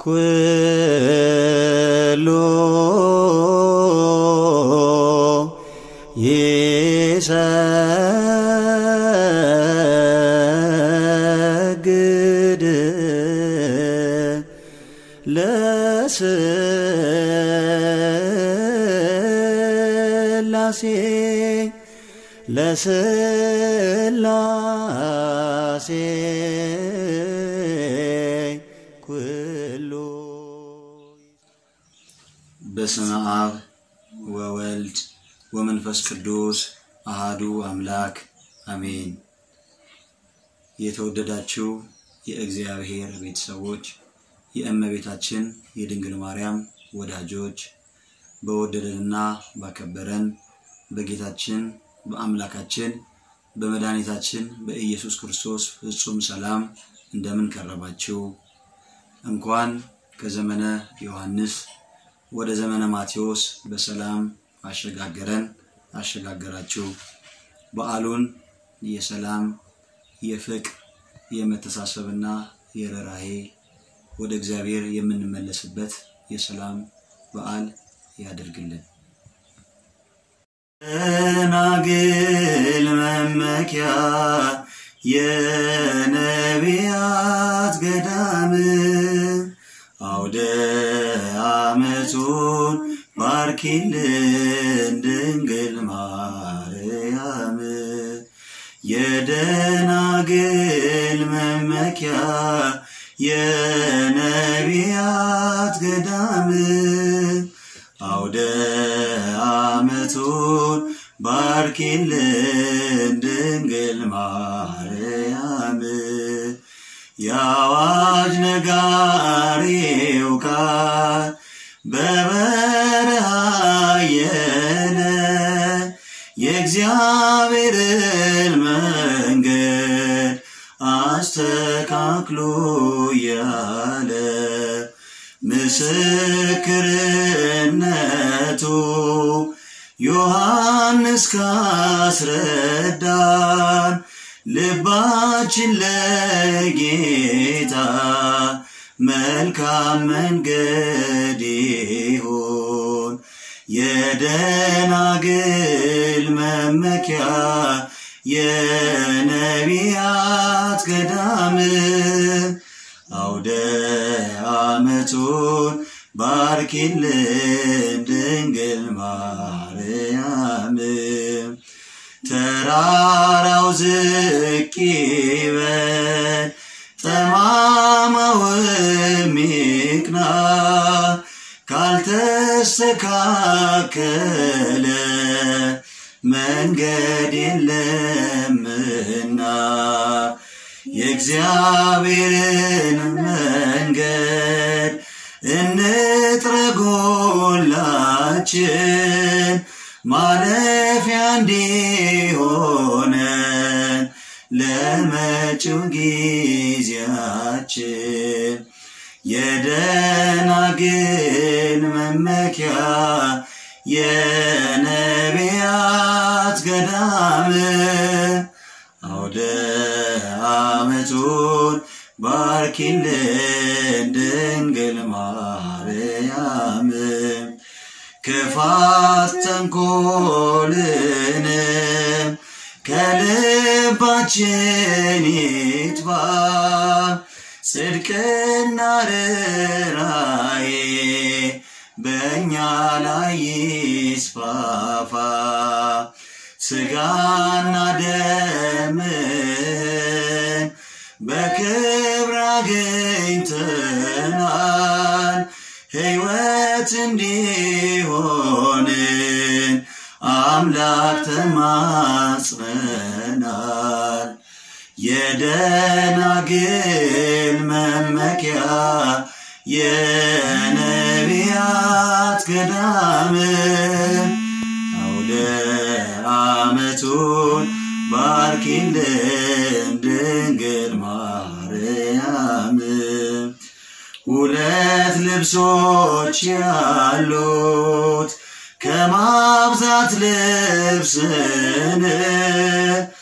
ኩሉ ይሰግድ ለስላሴ ለስላሴ ኩሉ በስመ አብ ወወልድ ወመንፈስ ቅዱስ አሃዱ አምላክ አሜን። የተወደዳችሁ የእግዚአብሔር ቤተሰቦች፣ የእመቤታችን የድንግል ማርያም ወዳጆች፣ በወደደንና ባከበረን በጌታችን በአምላካችን በመድኃኒታችን በኢየሱስ ክርስቶስ ፍጹም ሰላም እንደምን ከረማችሁ? እንኳን ከዘመነ ዮሐንስ ወደ ዘመነ ማቴዎስ በሰላም አሸጋገረን አሸጋገራችሁ። በዓሉን የሰላም የፍቅር የመተሳሰብና የርኅራኄ ወደ እግዚአብሔር የምንመለስበት የሰላም በዓል ያደርግልን። ደናግል መመኪያ የነቢያት ገዳም አውደ ዓመቱን ባርኪልን ድንግል ማርያም የደናግል መመኪያ የነቢያት ገዳም አውደ ዓመቱን ባርኪልን ድንግል ማርያም የአዋጅ ነጋሪው ቃል በበረሃ የለ የእግዚአብሔርን መንገድ አስተካክሎ ያለ ምስክርነቱ ዮሐንስ ካስረዳን ልባችን ለጌታ መልካም መንገድ ይሁን። የደናግል መመኪያ የነቢያት ገዳም አውደ ዓመቱን ባርኪልን ድንግል ማርያም ተራራው ዝቅ ይበል ጠማማውም ይቅና ካልተስተካከለ መንገድ የለምና የእግዚአብሔርን መንገድ እንጥረጎላችን ማለፊያ እንዲሆነን ለመጪው ጊዜያችን የደናግል መመኪያ የነቢያት ገዳም አውደ ዓመቱን ባርኪልን ድንግል ማርያም ክፋት ተንኮልንም ከልባችን ይጥፋ ጽድቅና ርኅራኄ በእኛ ላይ ይስፋፋ ስጋና ደምን በክብር አግኝተናል ሕይወት እንዲሆንን አምላክ ተማጽነናል። የደናግል መመኪያ የነቢያት ገዳም አውደ ዓመቱን ባርኪልን ድንግል ማርያም ሁለት ልብሶች ያሉት ከማብዛት ልብስን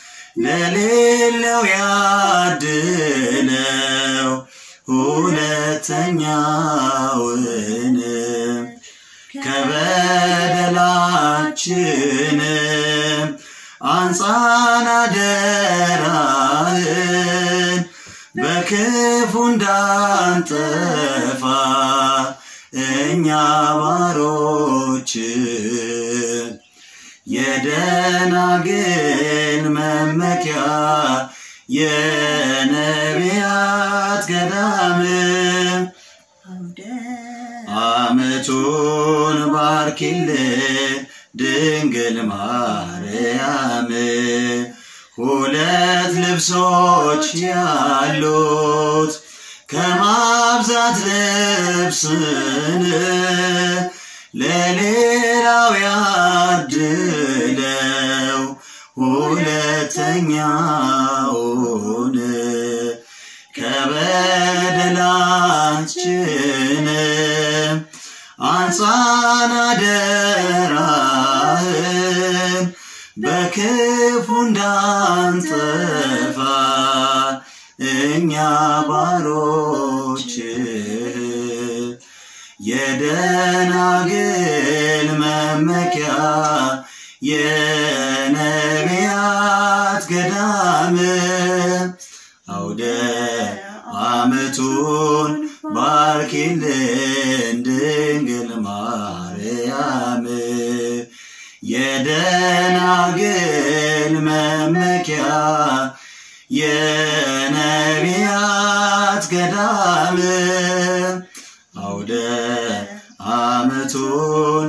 ለሌለው ያድለው ሁለት ሁለተኛውን ከበደላችንም አንጻን አደራህን በክፉ እንዳንጠፋ እኛ ባሮች የደናግል መመኪያ የነቢያት ገዳም ዓመቱን ባርኪልን ድንግል ማርያም ሁለት ልብሶች ያሉት ከማብዛት ልብስን ለሌላው ያድለው ሁለተኛውን ከበደላችንም አንጻን አደራህን በክፉ እንዳንጠፋ እኛ ባሮች የደናግል መመኪያ የነቢያት ገዳም አውደ ዓመቱን ባርኪልን ድንግል ማርያም የደናግል መመኪያ የነቢያት ገዳም አውደ ዓመቱን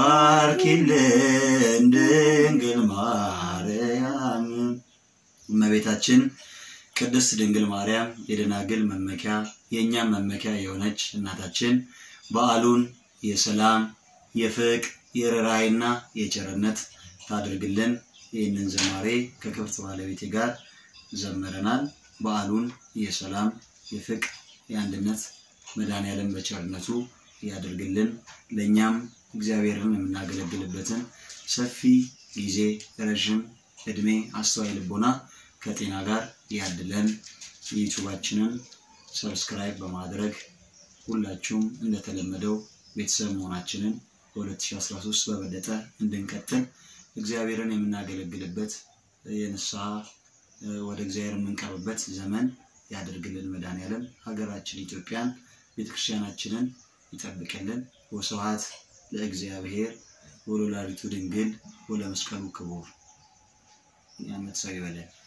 ባርኪልን ድንግል ማርያም እመቤታችን ቅድስት ድንግል ማርያም የደናግል መመኪያ የእኛም መመኪያ የሆነች እናታችን በዓሉን የሰላም የፍቅር የርኅራኄና የቸርነት ታድርግልን። ይህንን ዝማሬ ከክብርት ባለቤቴ ጋር ዘምረናል። በዓሉን የሰላም የፍቅር የአንድነት መድኃኔዓለም በቸርነቱ ያደርግልን። ለእኛም እግዚአብሔርን የምናገለግልበትን ሰፊ ጊዜ ረዥም እድሜ አስተዋይ ልቦና ከጤና ጋር ያድለን። ዩቱባችንን ሰብስክራይብ በማድረግ ሁላችሁም እንደተለመደው ቤተሰብ መሆናችንን በ2013 በበለጠ እንድንቀጥል እግዚአብሔርን የምናገለግልበት የንስሐ ወደ እግዚአብሔር የምንቀርብበት ዘመን ያደርግልን። መድኃኔዓለም ሀገራችን ኢትዮጵያን ቤተክርስቲያናችንን ይጠብቅልን። ወስብሐት ለእግዚአብሔር ወለወላዲቱ ድንግል ወለመስቀሉ ክቡር። የዓመት ሰው ይበለን።